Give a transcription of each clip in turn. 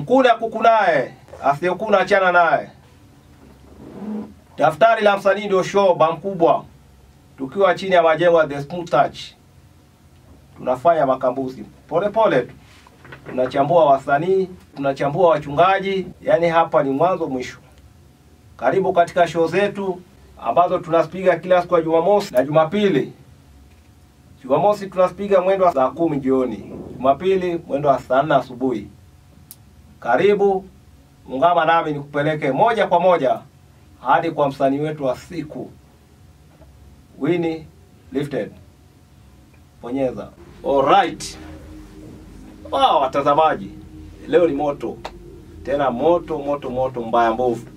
mkule akuku naye, asiyekuna achana naye. Daftari la msanii ndio show ba mkubwa, tukiwa chini ya majengo ya The Smooth Touch, tunafanya makambuzi pole pole tu, tunachambua wasanii, tunachambua wachungaji, yani hapa ni mwanzo mwisho. Karibu katika show zetu ambazo tunaspiga kila siku ya Jumamosi na Jumapili. Jumamosi tunaspiga mwendo wa saa kumi jioni, Jumapili mwendo wa saa nne asubuhi. Karibu ungama nami nikupeleke moja kwa moja hadi kwa msanii wetu wa siku Winnie Lifted. Bonyeza. Alright. Wow, watazamaji, leo ni moto tena, moto moto moto, mbaya mbovu.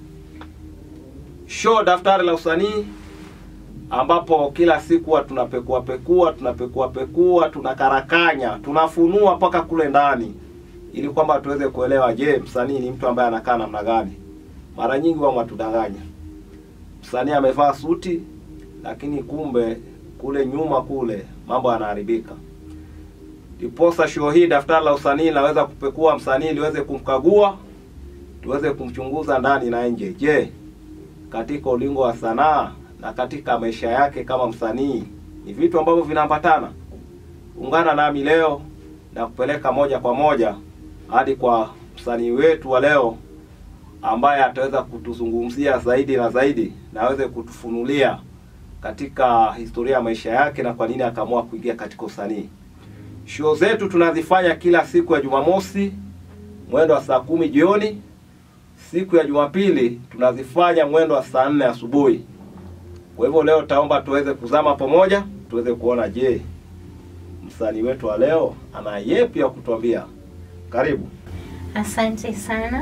Show daftari la usanii ambapo kila siku huwa tunapekua pekua tunapekua pekua tunakarakanya tunafunua mpaka kule ndani ili kwamba tuweze kuelewa, je, msanii ni mtu ambaye anakaa namna gani? Mara nyingi wao watudanganya, msanii amevaa suti, lakini kumbe kule nyuma kule mambo yanaharibika. Ndiposa show hii daftari la usanii naweza kupekua msanii liweze kumkagua, tuweze kumchunguza ndani na nje. Je, katika ulingo wa sanaa na katika maisha yake kama msanii ni vitu ambavyo vinaambatana. Ungana nami leo na kupeleka moja kwa moja hadi kwa msanii wetu wa leo ambaye ataweza kutuzungumzia zaidi na zaidi na aweze kutufunulia katika historia ya maisha yake na kwa nini akaamua kuingia katika usanii. Show zetu tunazifanya kila siku ya Jumamosi mwendo wa saa kumi jioni. Siku ya Jumapili tunazifanya mwendo wa saa nne asubuhi. Kwa hivyo leo taomba tuweze kuzama pamoja, tuweze kuona je, msanii wetu wa leo ana yepi ya kutuambia. Karibu. Asante sana.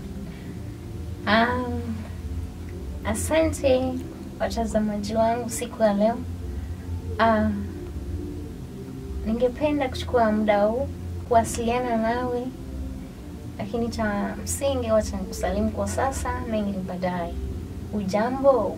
Um, asante watazamaji wangu siku ya leo. Uh, ningependa kuchukua muda huu kuwasiliana nawe, lakini cha msingi wacha nikusalimu kwa sasa, mengi ni baadaye. Ujambo?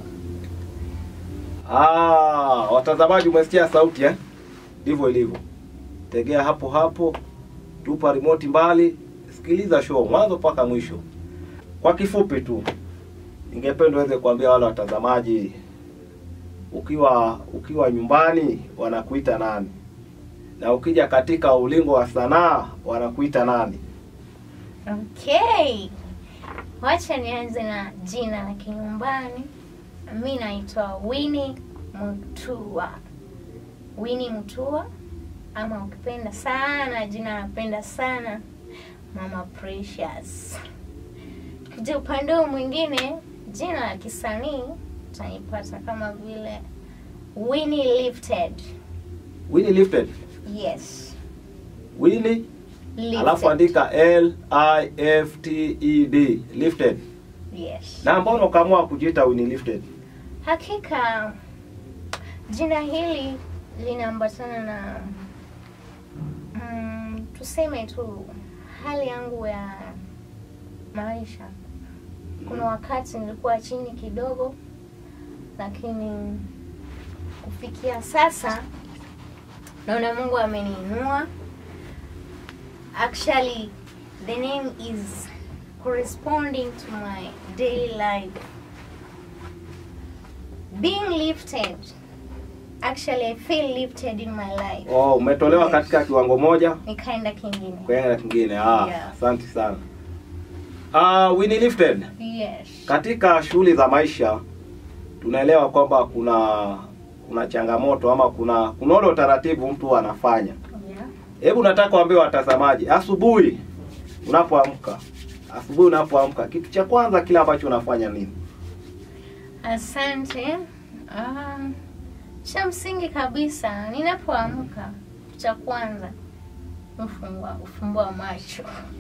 Ah, watazamaji umesikia sauti eh? Ndivyo ilivyo. Tegea hapo hapo, tupa remote mbali, sikiliza show mwanzo mpaka mwisho. Kwa kifupi tu, ningependa uweze kuambia wale watazamaji, ukiwa ukiwa nyumbani wanakuita nani, na ukija katika ulingo wa sanaa wanakuita nani? Okay, wacha nianze na jina la kinyumbani. Mi naitwa Winnie Mutua, Winnie Mutua, ama ukipenda sana jina napenda sana Mama Precious. Kuja upande huu mwingine, jina la kisanii utanipata kama vile Winnie Lifted. Winnie Lifted. Yes, Winnie Lifted. alafu andika L I F T E D Lifted. Yes. Na mbona ukaamua kujiita Winnie Lifted? Hakika jina hili linaambatana na mm, tuseme tu hali yangu ya maisha. Kuna wakati nilikuwa chini kidogo, lakini kufikia sasa naona Mungu ameniinua. Actually, the name is corresponding to my daily life. Being lifted. Actually, I feel lifted in my life. Oh, umetolewa Yes. katika kiwango moja Nikaenda kingine. kwenda kingine. Ah, Yeah. asante sana. Ah, Winnie Lifted. Yes. Katika shughuli za maisha tunaelewa kwamba kuna kuna changamoto ama kuna kuna ule utaratibu mtu anafanya. Yeah. Hebu nataka waambie watazamaji, asubuhi unapoamka, asubuhi unapoamka, kitu cha kwanza kile ambacho unafanya nini? Asante. Um, cha msingi kabisa ninapoamka, cha kwanza ufungua ufumbua macho.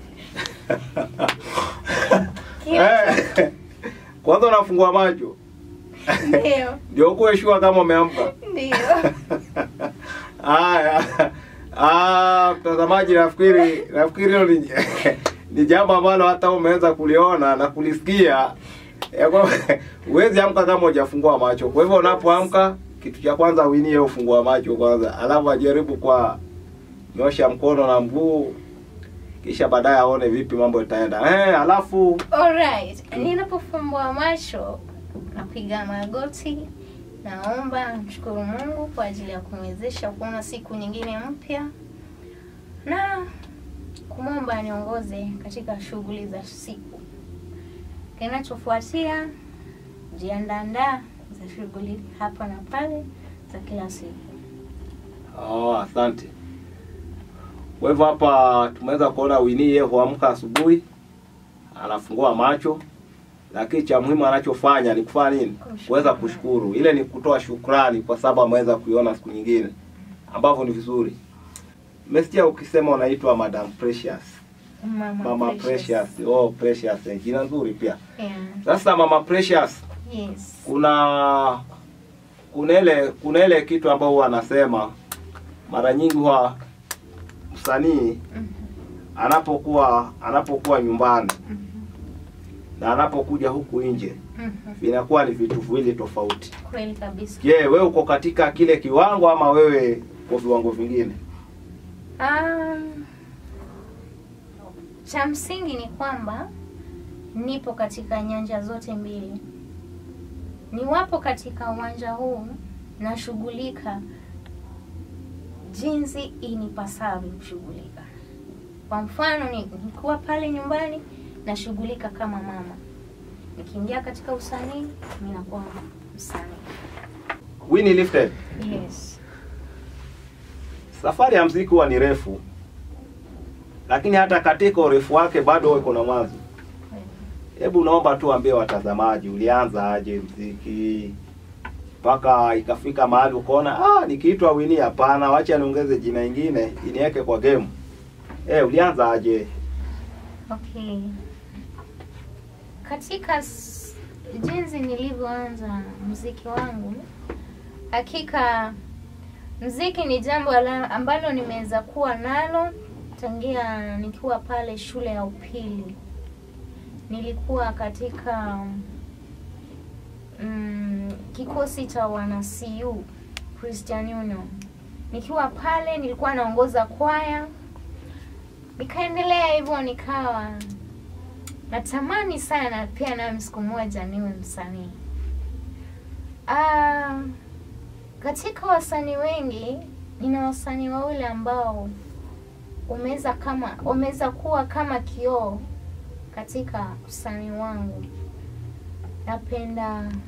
Kila Eh, kwanza unafungua macho ndio ndio ukuwe shua kama umeamka. ndio. Haya, ah, mtazamaji, nafikiri nafikiri hilo ni, ni jambo ambalo hata umeweza kuliona na kulisikia. Ya kwamba Huwezi amka kama hujafungua macho. Kwa hivyo unapoamka, kitu cha kwanza Winnie ufungua macho kwanza, alafu ajaribu kwa nyosha mkono na mguu, kisha baadaye aone vipi mambo itaenda. Eh, alafu Alright, ninapofumbua macho napiga magoti, naomba mshukuru Mungu kwa ajili ya kumwezesha kuona siku nyingine mpya na kumwomba aniongoze katika shughuli za siku. Kinachofuatia jiandaandaa za shughuli hapa na pale za kila siku. oh, asante. Kwa hivyo hapa tumeweza kuona Winnie yeye huamka asubuhi, anafungua macho, lakini cha muhimu anachofanya ni kufanya nini? Kushukuru. Kuweza kushukuru. Ile ni kutoa shukrani kwa sababu ameweza kuiona siku nyingine, ambavyo ni vizuri. Mmesikia ukisema unaitwa Madam Precious. Mama, Mama Precious. Oh, Precious. eh, Jina nzuri pia. Yeah. Sasa Mama Precious, Yes. kuna kuna ile kuna ile kitu ambao huwa anasema mara nyingi huwa msanii Mhm. anapokuwa anapokuwa nyumbani Mhm. na anapokuja huku nje Mhm. vinakuwa ni vitu viwili tofauti. Kweli kabisa. Je, wewe uko katika kile kiwango ama wewe kwa viwango vingine? Um, cha msingi ni kwamba nipo katika nyanja zote mbili. Niwapo katika uwanja huu nashughulika jinsi inipasavyo kushughulika. Kwa mfano, ni- nikiwa pale nyumbani nashughulika kama mama, nikiingia katika usanii ninakuwa msanii. Winnie Lifted, Yes. safari ya mziki huwa ni refu, lakini hata katika urefu wake bado uko na mwanzo. Hebu naomba tu ambie watazamaji, ulianza aje mziki mpaka ikafika mahali ukaona ah, nikiitwa Winnie, hapana, wacha niongeze jina ingine iniweke kwa game. Eh, ulianza aje? Okay. Katika s- jinsi nilivyoanza mziki wangu, hakika mziki ni jambo ala- ambalo nimeweza kuwa nalo tangia nikiwa pale shule ya upili. Nilikuwa katika mm, kikosi cha wana CU Christian Union. Nikiwa pale nilikuwa naongoza kwaya nikaendelea hivyo, nikawa natamani sana pia nami siku moja niwe msanii. Ah, katika wasanii wengi nina wasanii wawili ambao wameweza kama wameweza kuwa kama kioo katika usanii wangu. Napenda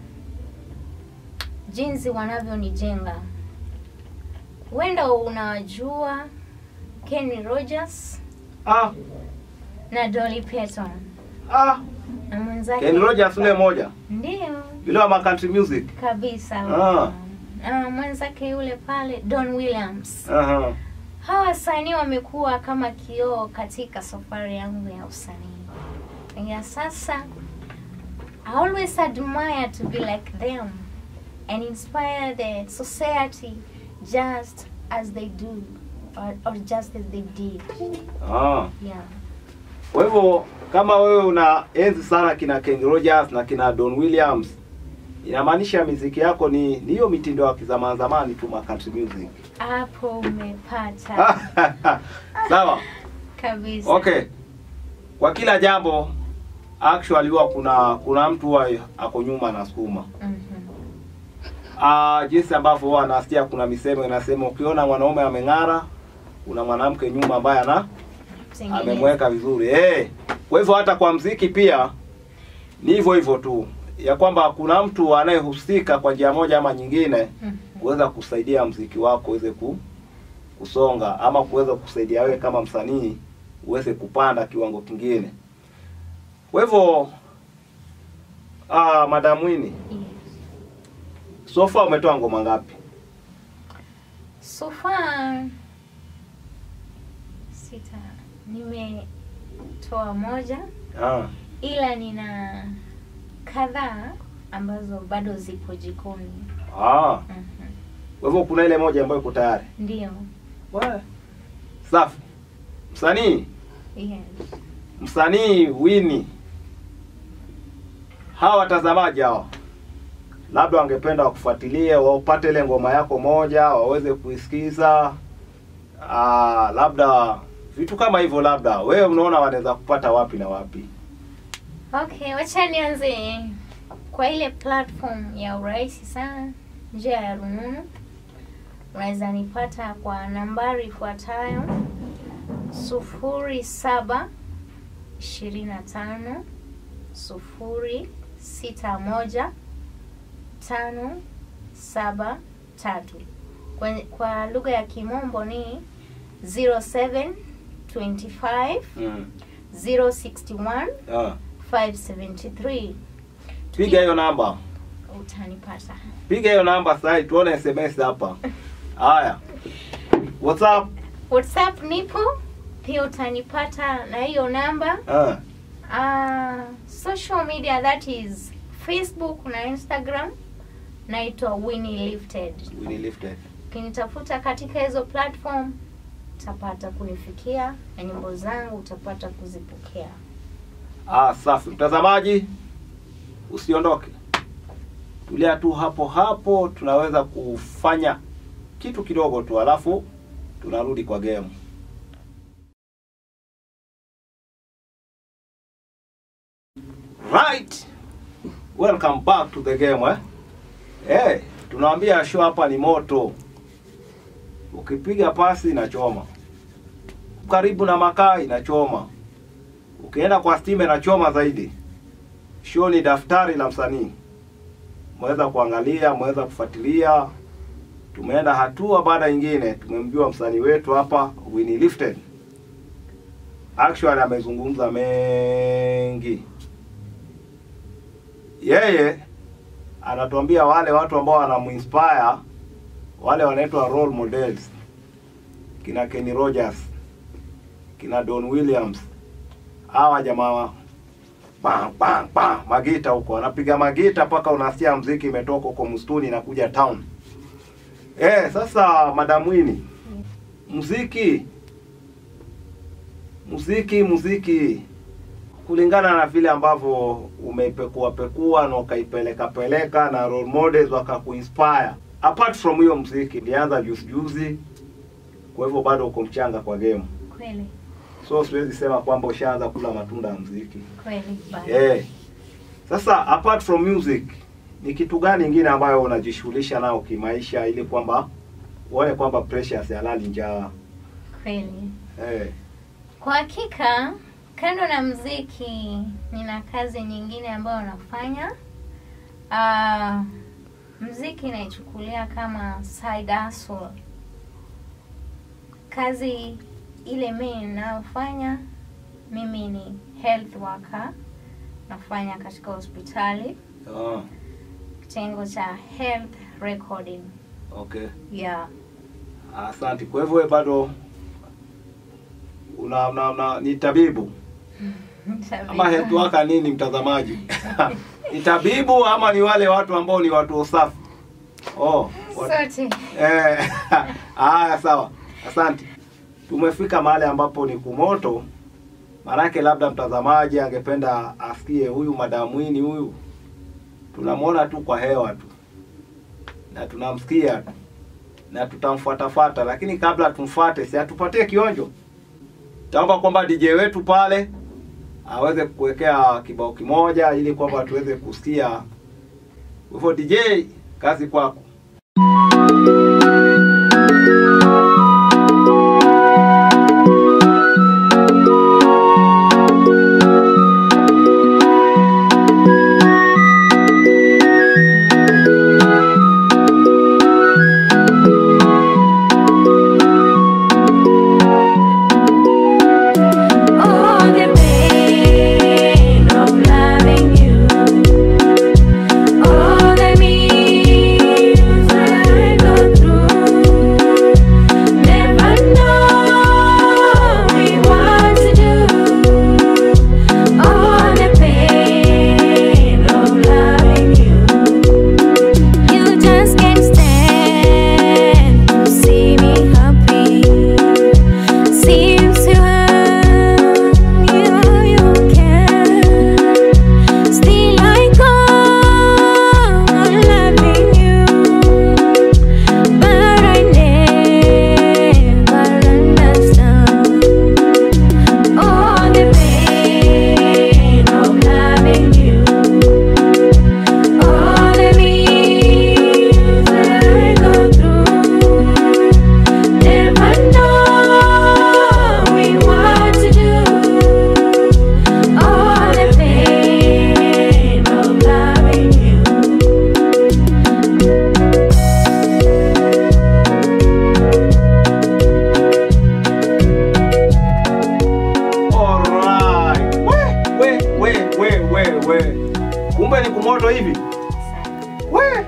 jinsi wanavyonijenga. Huenda unawajua Kenny Rogers Ah, na Dolly Parton ah, na mwenzake Ken Rogers ule moja ndio yule wa country music. kabisa Ah. na mwenzake yule pale Don Williams. Aha. Hawa wasanii wamekuwa kama kioo katika safari yangu ya usanii. Ya sasa I always admire to be like them and inspire the society just as they do or, or just as they did. Ah. Yeah. Kwa hivyo kama wewe una enzi sana kina Ken Rogers na kina Don Williams, inamaanisha miziki yako ni ni hiyo mitindo ya kizamani zamani tu ma country music. Hapo umepata Sawa. kabisa. Okay. Kwa kila jambo actually huwa kuna kuna mtu huwa ako nyuma na sukuma. Mhm. Ah, jinsi ambavyo huwa nasikia kuna misemo inasema ukiona mwanaume ameng'ara, kuna mwanamke nyuma ambaye ana Tengeneza. amemweka vizuri eh. Kwa hivyo hata kwa mziki pia ni hivyo hivyo tu, ya kwamba kuna mtu anayehusika kwa njia moja ama nyingine Mhm. kuweza kusaidia mziki wako uweze ku, kusonga ama kuweza kusaidia wewe kama msanii uweze kupanda kiwango kingine. Kwa hivyo ah, Madam Winnie, Yes. so far umetoa ngoma ngapi? So far sita, nimetoa moja, Ah, ila nina kadhaa ambazo bado zipo jikoni. ah. Mhm. Kwa hivyo kuna ile moja ambayo iko tayari. Ndio. Safi. Msanii Yes. msanii Winnie, hawa watazamaji hawa labda wangependa wakufuatilie, wapate ile ngoma yako moja, waweze kuisikiza, ah, labda vitu kama hivyo. Labda wewe unaona wanaweza kupata wapi na wapi? Okay, wacha nianze kwa ile platform ya urahisi sana, njia ya rununu. Unaweza nipata kwa nambari ifuatayo sufuri saba ishirini na tano sufuri sita moja tano saba tatu. Kwa, kwa lugha ya Kimombo ni 0725 Mm. 061 Ah. 573 Piga hiyo namba, utanipata. piga hiyo namba sasa, tuone SMS hapa. Haya, WhatsApp. WhatsApp nipo pia, utanipata na hiyo namba. Ah. Uh, social media that is Facebook na Instagram, naitwa Winnie Lifted. Winnie Lifted. Ukinitafuta katika hizo platform utapata kunifikia na nyimbo zangu utapata kuzipokea. Ah, safi. Mtazamaji, usiondoke, tulia tu hapo hapo, tunaweza kufanya kitu kidogo tu, alafu tunarudi kwa game. Right, welcome back to the game eh? Eh, tunawaambia show hapa ni moto, ukipiga pasi inachoma, karibu na makaa inachoma ukienda kwa Steam inachoma zaidi. Show ni daftari la msanii, mweza kuangalia, mweza kufuatilia. Tumeenda hatua baada nyingine, tumemjua msanii wetu hapa Winnie Lifted. Actually amezungumza mengi, yeye anatuambia wale watu ambao wanamuinspire, wale wanaitwa role models, kina Kenny Rogers, kina Don Williams hawa jamaa bang bang bang magita huko anapiga magita mpaka unasikia mziki imetoka huko msituni na kuja town. Eh, sasa Madam Winnie, muziki muziki muziki kulingana na vile ambavyo umeipekua pekua na ukaipeleka peleka na role models wakakuinspire. Apart from hiyo muziki, ilianza juzi juzi, kwa hivyo bado uko mchanga kwa game, Kweli so siwezi sema kwamba ushaanza kula matunda ya muziki. kweli bado. Eh. Sasa apart from music ni kitu gani ingine ambayo unajishughulisha nao kimaisha ili kwamba uone kwamba Precious halali njaa? Kweli. Eh. Kwa hakika, kando na mziki, nina kazi nyingine ambayo nafanya. Uh, mziki naichukulia kama side hustle. Kazi ile mimi ninayofanya mimi ni health worker, nafanya katika hospitali Ah, kitengo cha health recording. okay. Yeah. Asante. Kwa hivyo wewe bado una, una, una ni tabibu ama health worker nini mtazamaji? ni tabibu ama ni wale watu ambao ni watu usafi? Oh, wat- Sote. Eh, haya sawa, asante. Tumefika mahali ambapo ni kumoto, maanake labda mtazamaji angependa asikie huyu Madam Winnie huyu, tunamwona tu kwa hewa tu na tunamsikia tu na tutamfuatafuata, lakini kabla tumfuate, si atupatie kionjo. Taomba kwamba DJ wetu pale aweze kuwekea kibao kimoja ili kwamba tuweze kusikia. Kwa hivyo DJ, kazi kwako. Oh, the pain of loving you. Oh, the means I go through. we we we, kumbe ni kumoto hivi Sana. we.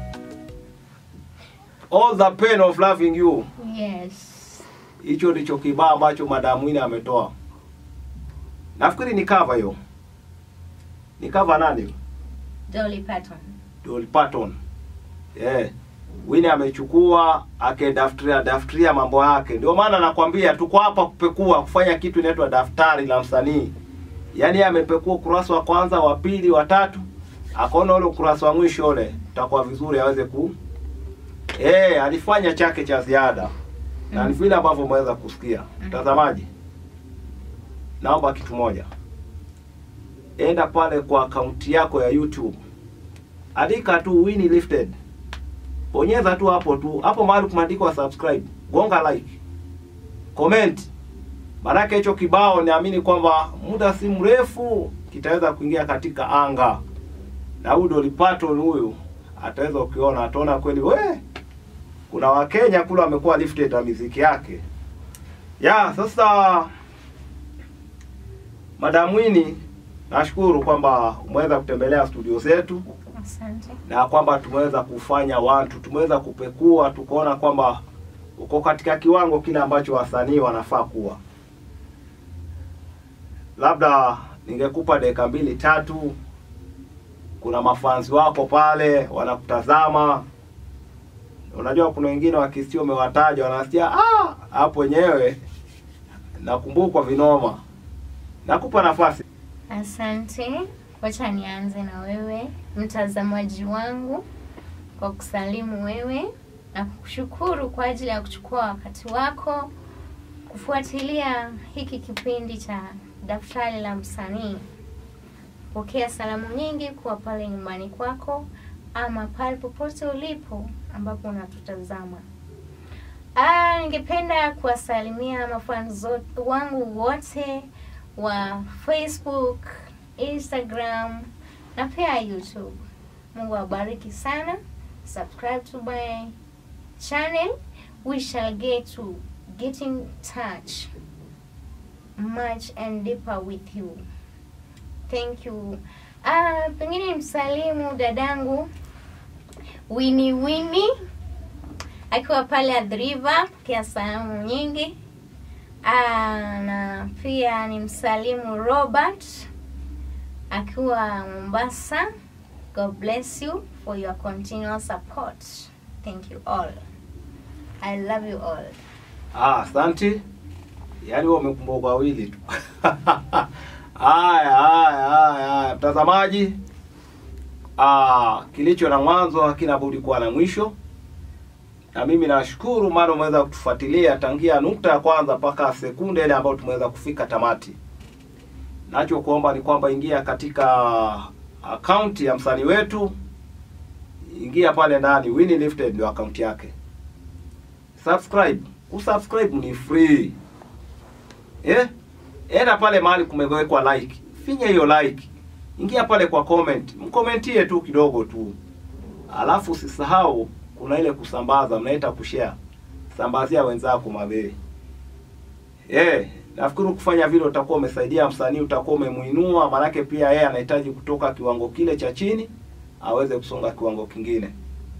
All the pain of loving you, Yes. hicho ndicho kibao ambacho Madam Winnie ametoa. Nafikiri ni cover hiyo, ni cover nani? Dolly Parton. Dolly Parton. Yeah. Winnie amechukua akidaftaria daftaria mambo yake. Ndio maana nakwambia tuko hapa kupekua, kufanya kitu inaitwa daftari la msanii. Yaani yeye amepekua ukurasa wa kwanza, wa pili, wa tatu, akaona ule ukurasa wa mwisho ule utakuwa vizuri aweze ku Eh, alifanya chake cha ziada. Na ni vile ambavyo umeweza kusikia. Mtazamaji. Naomba kitu moja. Enda pale kwa akaunti yako ya YouTube andika tu Winnie Lifted, bonyeza tu hapo tu hapo mahali kumeandikwa subscribe, gonga like, comment. Maanake hicho kibao naamini kwamba muda si mrefu kitaweza kuingia katika anga, na huyu Dolly Parton huyu ataweza ukiona, ataona kweli we, kuna Wakenya kule wamekuwa lifted na miziki yake ya sasa. Madam Winnie, nashukuru kwamba umeweza kutembelea studio zetu Asante. na kwamba tumeweza kufanya watu, tumeweza kupekua, tukaona kwamba uko katika kiwango kile ambacho wasanii wanafaa kuwa. Labda ningekupa dakika mbili tatu, kuna mafanzi wako pale wanakutazama. Unajua kuna wengine wakisikia umewataja wanasikia ah, hapo wenyewe nakumbukwa vinoma. Nakupa nafasi. Asante. Wacha nianze na wewe mtazamaji wangu kwa kusalimu wewe na kukushukuru kwa ajili ya kuchukua wakati wako kufuatilia hiki kipindi cha daftari la msanii. Pokea salamu nyingi kuwa pale nyumbani kwako ama pale popote ulipo ambapo unatutazama. Ah, ningependa kuwasalimia mafans zo- wangu wote wa Facebook, Instagram na pia YouTube. Mungu awabariki sana. Subscribe to my channel. We shall get to get in touch much and deeper with you. Thank you. Ah, pengine msalimu dadangu Winnie Winnie akiwa pale Adriva, pokea salamu nyingi. Ah, na pia ni msalimu Robert akiwa Mombasa. God bless you for your continual support. Thank you all. I love you all. Ah, asante. Yaani wewe umekumbuka wawili tu. Haya, haya, haya, haya. Mtazamaji, ah, kilicho na mwanzo hakina budi kuwa na mwisho. Na mimi nashukuru maana umeweza kutufuatilia tangia nukta ya kwanza mpaka sekunde ile ambayo tumeweza kufika tamati. Nacho kuomba ni kwamba ingia katika akaunti ya msanii wetu, ingia pale ndani, Winnie Lifted ndio akaunti yake subscribe. Kusubscribe ni free. Eh? Enda pale mahali kumewekwa like. Finya hiyo like. Ingia pale kwa comment. Mkomentie tu kidogo tu. Alafu usisahau kuna ile kusambaza, mnaita kushare. Sambazia wenzako mabei. Eh, nafikiri kufanya vile utakuwa umesaidia msanii, utakuwa umemuinua, maanake pia yeye anahitaji kutoka kiwango kile cha chini aweze kusonga kiwango kingine.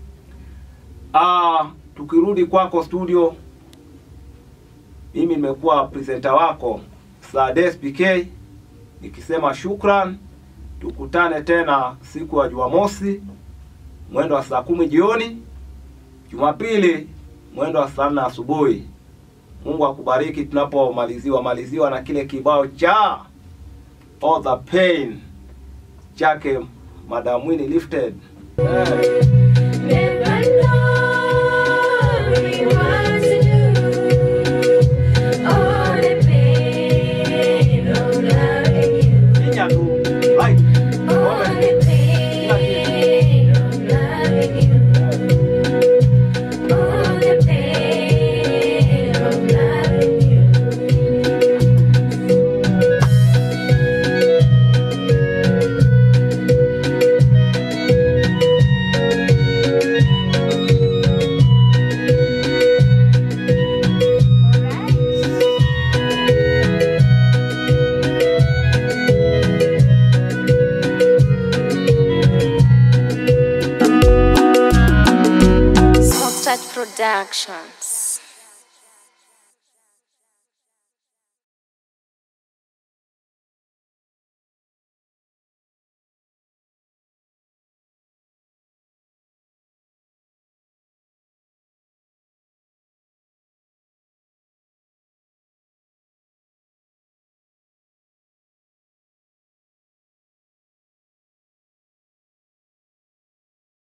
Ah, tukirudi kwako studio, mimi nimekuwa presenter wako Sades PK nikisema shukran. Tukutane tena siku ya Jumamosi mwendo wa saa kumi jioni, Jumapili mwendo wa saa nne asubuhi. Mungu akubariki tunapomaliziwa maliziwa na kile kibao cha All the Pain chake Madam Winnie Lifted. Eh. Never knowing what to do. All the pain of loving you. Finya tu like All comment. the pain of loving you. All the pain of loving you. Production.